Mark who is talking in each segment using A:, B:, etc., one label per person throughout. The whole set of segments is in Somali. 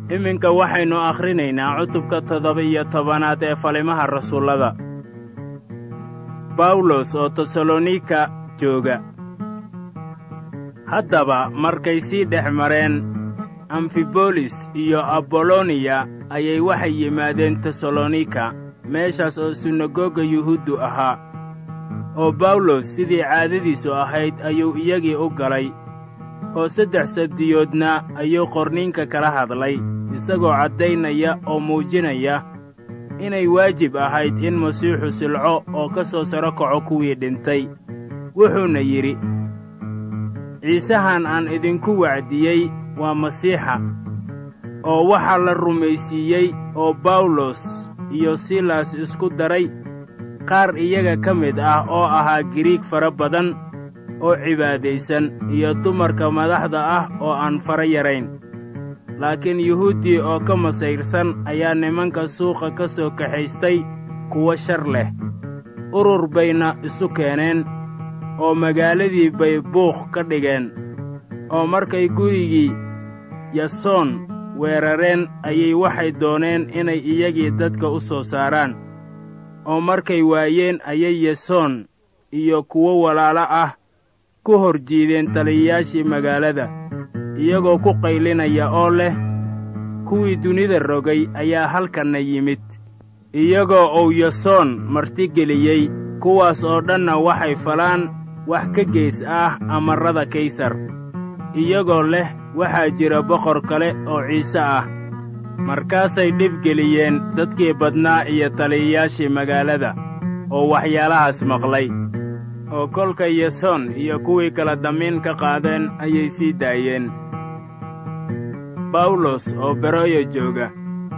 A: iminka waxaynu akhrinaynaa cutubka toddoba-iyo tobanaad ee falimaha rasuullada bawlos oo tesalonika jooga haddaba markay sii dhex mareen amfibolis iyo aboloniya ayay waxay yimaadeen tesalonika meeshaas oo sinagoga yuhuuddu ahaa oo bawlos sidii caadadiisu ahayd ayuu iyagii u galay oo saddex sabdiyoodna ayuu qorniinka kala hadlay isagoo caddaynaya oo muujinaya inay waajib ahayd in masiixu silco oo ka soo saro kaco kuwii dhintay wuxuuna yidhi ciisahan aan idinku wacdiyey waa masiixa oo waxaa la rumaysiiyey oo bawlos iyo silas isku daray qaar iyaga ka mid ah oo ahaa giriig fara badan oo cibaadaysan iyo dumarka madaxda ah oo aan fara yarayn laakiin yuhuuddii oo ka masayrsan ayaa nimanka suuqa ka soo kaxaystay kuwo shar leh urur bayna isu keeneen oo magaaladii bay buuq ka dhigeen oo markay gurigii yasoon weerareen ayay waxay dooneen inay iyagii dadka u soo saaraan oo markay waayeen ayay yasoon iyo kuwo walaalo ah ku hor jiideen taliyayaashii magaalada iyagoo ku qaylinaya oo leh kuwii dunida rogay ayaa halkanna yimid iyagoo uu yasoon martigeliyey kuwaas oo dhanna waxay falaan wax ka gees ah amarrada kaysar iyagoo leh waxaa jira boqor kale oo ciise ah markaasay dhibgeliyeen dadkii badnaa iyo taliyayaashii magaalada oo waxyaalahaas maqlay oo kolka yasoon iyo kuwii kala damiin ka qaadeen ayay sii daayeen bawlos oo beroya jooga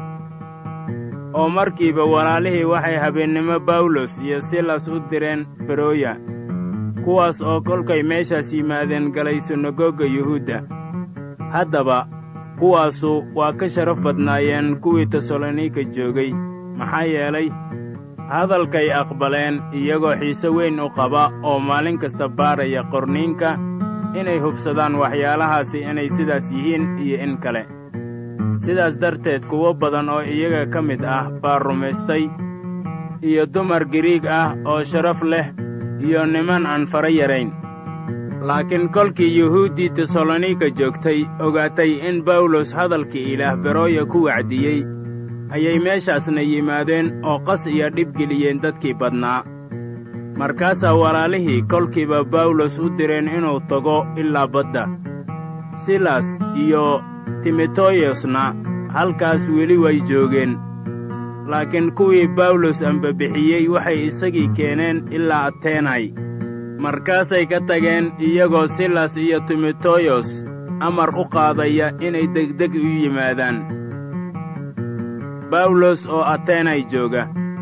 A: oo markiiba walaalihii waxay habeennimo bawlos iyo silas u direen beroya kuwaas oo kolkay meeshaas yimaadeen galay sinagoga yuhuudda haddaba kuwaasu waa ka sharaf badnaayeen kuwii tesalonika joogay maxaa yeelay hadalkay aqbaleen iyagoo xiise weyn u qaba oo maalin kasta baaraya qorniinka inay hubsadaan waxyaalahaasi inay sidaas yihiin iyo in kale sidaas darteed kuwo badan oo iyaga ka mid ah baa rumaystay iyo dumar giriig ah oo sharaf leh iyo niman aan fara yarayn laakiin kolkii yuhuuddii tesalonika joogtay ogaatay in bawlos hadalkii ilaah berooya ku wacdiyey ayay meeshaasna yimaadeen oo qas iyo dhibgeliyeen dadkii badnaa markaasaa walaalihii kolkiiba bawlos u direen inuu tago ilaa badda silas iyo timoteyosna halkaas weli way joogeen laakiin kuwii bawlos ambabixiyey waxay isagii keeneen ilaa ateenay markaasay ka tageen iyagoo silas iyo timoteyos amar u qaadaya inay degdeg u yimaadaan bawlos oo ateenay jooga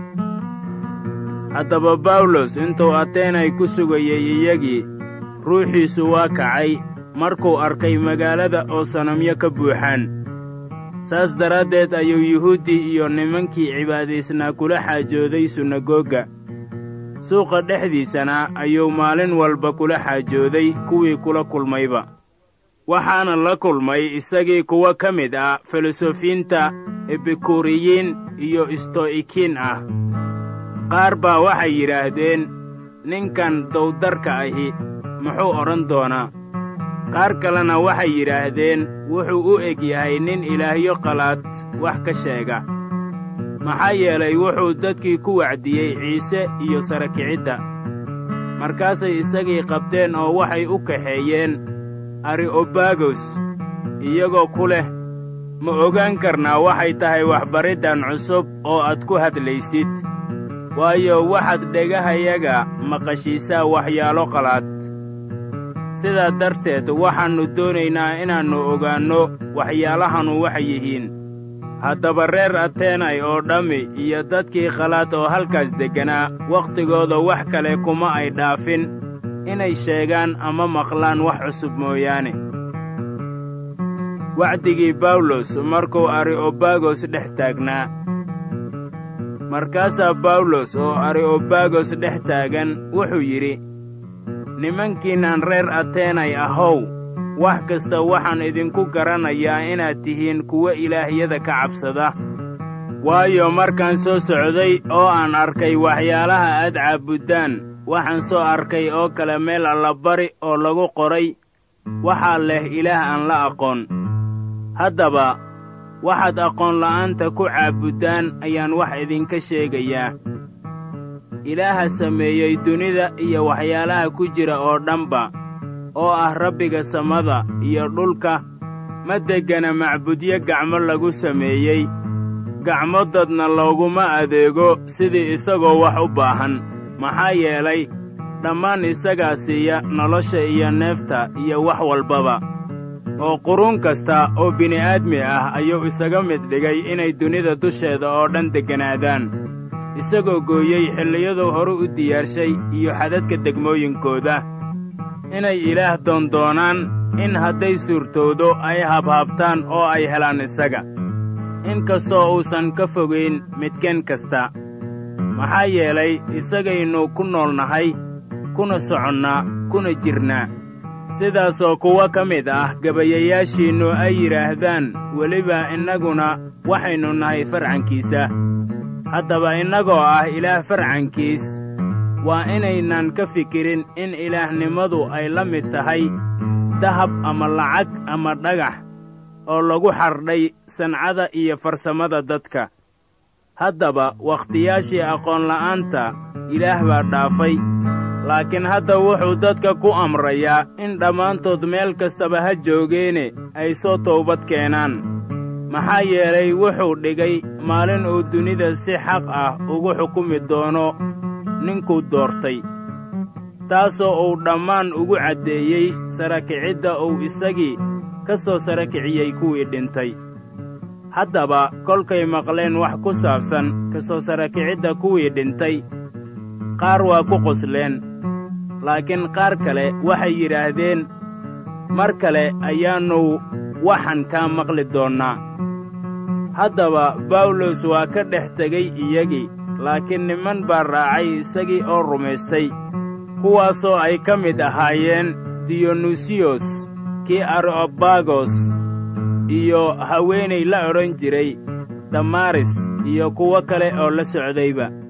A: haddaba bawlos intuu ateenay ku sugayey iyagii ruuxiisu waa kacay markuu arkay magaalada oo sanamyo ka buuxaan saas daraaddeed ayuu yuhuuddii iyo nimankii cibaadaysnaa kula xaajooday sunagoga suuqa dhexdiisana ayuu maalin walba kula xaajooday kuwii kula kulmayba waxaana la kulmay isagii kuwo ka mid ah filosofiinta ebikuriyiin iyo isto'ikiin ah qaar baa waxay yidhaahdeen ninkan dawdarka ahi muxuu odhan doonaa qaar kalena waxay yidhaahdeen wuxuu u eg yahay nin ilaahyo qalaad wax ka sheega maxaa yeelay wuxuu dadkii ku wacdiyey ciise iyo sara kicidda markaasay isagii qabteen oo waxay u kaxeeyeen ari'obagos iyagoo ku leh ma ogaan karnaa waxay tahay waxbariddan cusub oo aad ku hadlaysid waayo waxaad dhegahayaga maqashiisaa waxyaalo qalaad sidaa darteed waxaannu doonaynaa inaannu ogaanno waxyaalahanu waxay yihiin haddaba reer ateenay oo dhammi iyo dadkii qalaad oo halkaas degganaa wakhtigooda wax kale kuma ay dhaafin inay sheegaan ama maqlaan wax cusub mooyaane wacdigii bawlos markuu ari'obagos dhex taagnaa markaasaa bawlos oo ari'obagos dhex taagan wuxuu yidhi nimankiinnan reer ateenay ahow wax kasta waxaan idinku garanayaa inaad tihiin kuwo ilaahyada ka cabsada waayo markaan soo socday oo aan arkay waxyaalaha aad caabuddaan waxaan soo arkay oo kale meel allabari oo lagu qoray waxaa leh ilaah aan la aqoon haddaba waxaad aqoonla'aanta ku caabuddaan ayaan wax idinka sheegayaa ilaaha sameeyey dunida iyo waxyaalaha ku jira oo dhanba oo ah rabbiga samada iyo dhulka ma deggana macbudyo gacmo lagu sameeyey gacmo dadna looguma adeego sidii isagoo wax u baahan maxaa yeelay dhammaan isagaa siiya nolosha iyo neefta iyo wax walbaba oo quruun kasta oo bini'aadmi ah ayuu isaga mid dhigay inay dunida dusheeda oo dhan degganaadaan isagoo gooyey xilliyaduu horu u diyaarshay iyo xadadka degmooyinkooda inay ilaah doondoonaan in hadday suurtoodo ay habhabtaan oo ay helaan isaga in kastoo uusan ka fogayn midkeen kasta maxaa yeelay isagaynu ku nool nahay kuna soconnaa kuna jirnaa sidaasoo kuwo ka mid ah gabayayaashiinnu ay yidhaahdaan weliba innaguna waxaynu nahay farcankiisa haddaba innagoo ah ilaah farcankiis waa inaynan ka fikirin in ilaahnimadu ay la mid tahay dahab ama lacag ama dhagax oo lagu xardhay sancada iyo farsamada dadka haddaba wakhtiyaashii aqoonla'aanta ilaah baa dhaafay laakiin hadda wuxuu dadka ku amrayaa in dhammaantood meel kastaba ha joogeene ay soo toobad keenaan maxaa yeelay wuxuu dhigay maalin uu dunida si xaq ah ugu xukumi doono ninkuu doortay taasoo uu dhammaan ugu caddeeyey sarakicidda uu isagii ka soo sarakiciyey kuwii dhintay haddaba kolkay maqleen wax ku saabsan ka soo sarakicidda kuwii dhintay qaar waa ku qosleen laakiin qaar kale waxay yidhaahdeen mar kale ayaannu waxan kaa maqli doonnaa haddaba bawlos waa ka dhex tegey iyagii laakiin niman baa raacay isagii oo rumaystay kuwaasoo ay ka mid ahaayeen diyonusiyos kii areobagos iyo haweenay la odhan jiray damaris iyo kuwo kale oo la socdayba